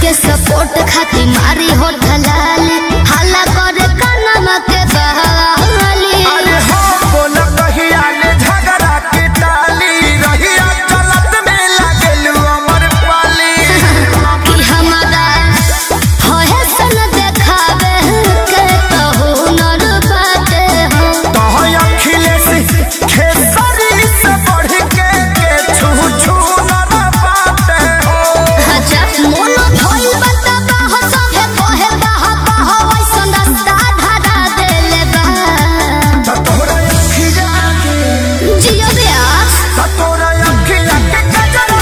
के सपोर्ट खाती मारी हो ढलाली हल्ला करे कानमा के बहाली अरे हो बोल कहिया ले झगड़ा के टाली रहिया चलत में लागेलू अमर पाली कि हमारा होए सन देखावे के कहू नर बाटे हो तोह अखिलेश खेसरी से बढ़ के के छू छू न बाटे हो अच्छा मोनो भइल बताबा हो सभे कहे बाहा बाहा वैसन रास्ता धरा देले बा त तोरा अखिया के जियो ब्यास त तोरा अखिया के गजरा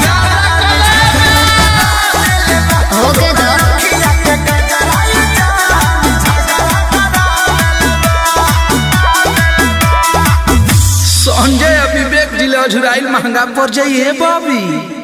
होके दो अखिया के गजरा संजय विवेक जिला झुराइल महंगा पड़ जाइए बाबी